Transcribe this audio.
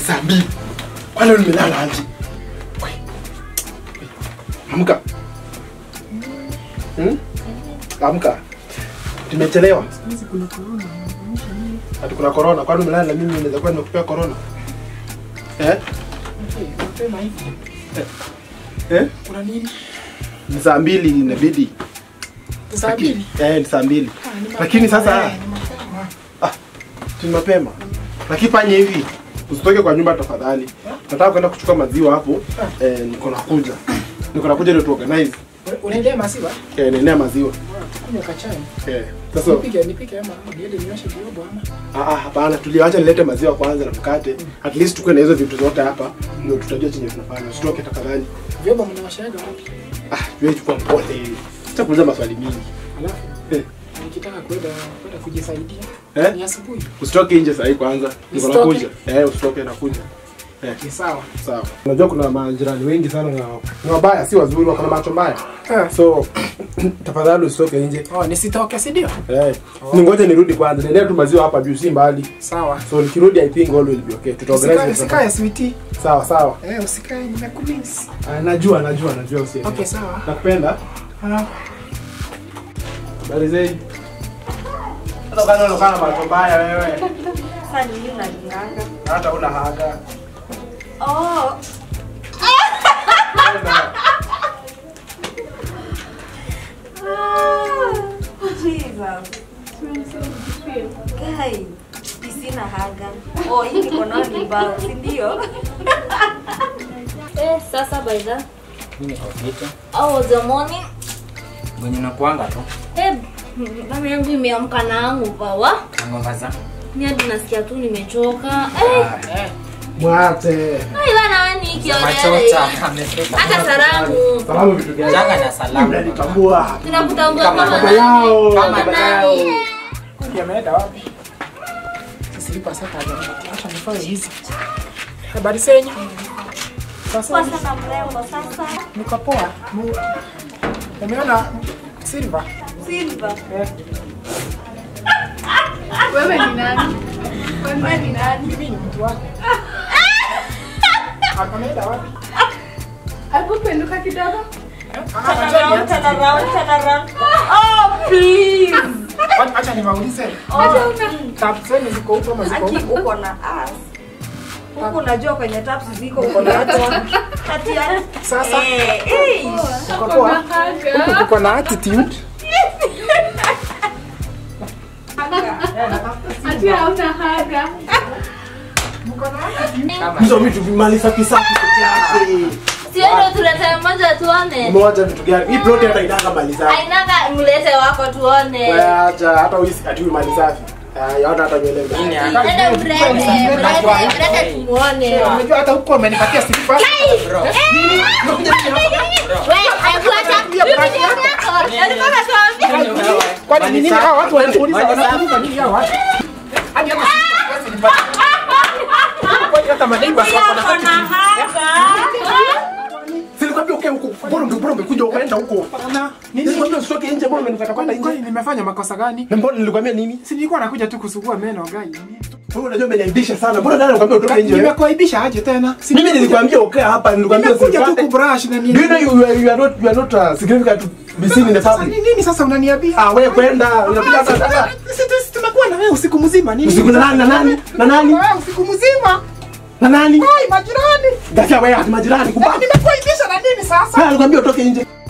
saa mbili. Kwani leo nimelala aje? We. Amka. Hmm? Amka. Tumechelewa. Hizi kuna corona, unamaanisha nini? Ati kuna corona. Kwani umelala na mimi unaweza kuwa nimekupea corona? Eh? Okay, mapema hivi. Eh? Kuna nini? Ni saa mbili inabidi. Saa mbili? Eh, ni saa mbili. Ah, ni mapema. Lakini sasa Eh, ni mapema. ni mapema. Lakini fanye hivi. Usitoke kwa nyumba tafadhali. Nataka kwenda kuchukua maziwa hapo. Eh, niko nakuja. Niko nakuja ndio tuorganize. Una- Unaendea maziwa? Eh, nenea maziwa. Kunywa kachai. Eh. Sasa Nipike, nipike ama niende nioshe vyombo ama? ah ah, hapana, tuliacha nilete maziwa kwanza na mkate. At least tukue na hizo vitu zote hapa ndio tutajua chenye tunafanya. Usitoke tafadhali. Vyombo mnaoshaga wapi? Ah, wewe chukua mpole. Sitakuuliza maswali mingi. Alafu Eh. nikitaka kwenda kwenda kujisaidia. Eh? Ni asubuhi. Usitoke nje sasa kwanza. Niko Usitoke? nakuja. Eh, usitoke nakuja. Eh. Ni sawa. Sawa. Unajua kuna majirani wengi sana na ni wabaya, si wazuri, wako na macho mbaya. Ah. So tafadhali usitoke nje. Oh, nisitoke si ndio? Eh. Ningoje nirudi kwanza. Nendea tu maziwa hapa juu si mbali. Sawa. So nikirudi I think all will be okay. Usikae, Tutaorganize. usikae sweetie. Sawa sawa. Eh, usikae nimekumiss. Ah, najua najua najua usi. Okay, sawa. Nakupenda. Ah. Habari zenu. Sasa kana unakana macho mbaya wewe. Sasa nini unalinganga? Hata una haga. Oh, Jesus. Guy, sina haga. Oh, hii mikono ni mbao, si ndio? Eh, sasa by the Mimi niko fiti. how was your morning? Mwenye nakuanga tu. Eh, mama yangu imeamka na hangover. Ngoma za. Ni hadi nasikia tu nimechoka. Eh, Eh. Mwate. ai bana wewe ni kiolele. Machota amefika. Hata salamu. Salamu vitu gani? Janga na salamu. Mnanitambua. Tunakutambua Kama kama Baba yao. Kama Kama nani? Kundi ameenda wapi? Sisilipa sasa hajanipatia. Acha nifanye hizi. Habari zenyu? Sasa Kwa sana mrembo sasa. niko poa. Mu- Umeona Silva? Silva. Eh. Wewe ni nani? Wewe ni nani? Mimi ni mtu wako. Ameenda wapi? Alipopenduka kidogo? Eh? Ah, Turn acha around, nianze. turn around, turn around. Oh, please. Acha- Acha niwaulize. Oh, Tap zenu ziko huko ama ziko Ati huko? uko na ass. Huku unajua kwenye taps ziko umeletwa. Ati ya- Sasa Eh, eh. uko poa? Huku Haga. kuko na attitude. Ati hauna haga. Hizo vitu mali safi safi peke yake. Sio ndio tulete mmoja tuone. Umewacha vitu gani? Hii plot hata inanga mali safi. Ainanga mlete wako tuone. Wewe acha hata uisi ati mali safi. Ah, yaona hata nywele. Nini mbaya. hapa? Ende mlete, mlete, mlete tumuone. Unajua hata huko amenipatia sifa. Bro. We, haikuacha. Rudi yako. Alikuwa anatuambia. Kwani ni nini hao watu wanauliza wanauliza nini hao watu? Hadi hata sifa basi nipate. Kwani hata maneighbors wako na Yako na attitude. haga. Silikwambia ukae huko. Bora unge bora umekuja ukaenda huko. Hapana. Nini? Nilikwambia usitoke nje, bora umenikata kwenda Kwani nje. nimefanya makosa gani? Na mbona nilikwambia nini? Si nilikuwa nakuja tu kusugua meno gai. Wewe unajua umeniaibisha sana. Mbona nani anakuambia utoke nje? wewe? Nimekuaibisha aje tena? Si Mimi nilikwambia ukae hapa, nilikwambia nimekuja tu usipate. kubrush na Do you know nini? you are, you are not you are not uh, significant to be seen in the Sasa public? ni nini sasa unaniambia? Ah, wewe kwenda, unapiga hata hata. Sisi tu- tumekuwa na wewe usiku mzima nini? Usiku na nani na nani? Na nani? Wewe usiku mzima. Na nani? Ai majirani. Gasia wewe hadi majirani Eh, kubaki. Nimekuaibisha na nini sasa? Wewe alikwambia utoke nje.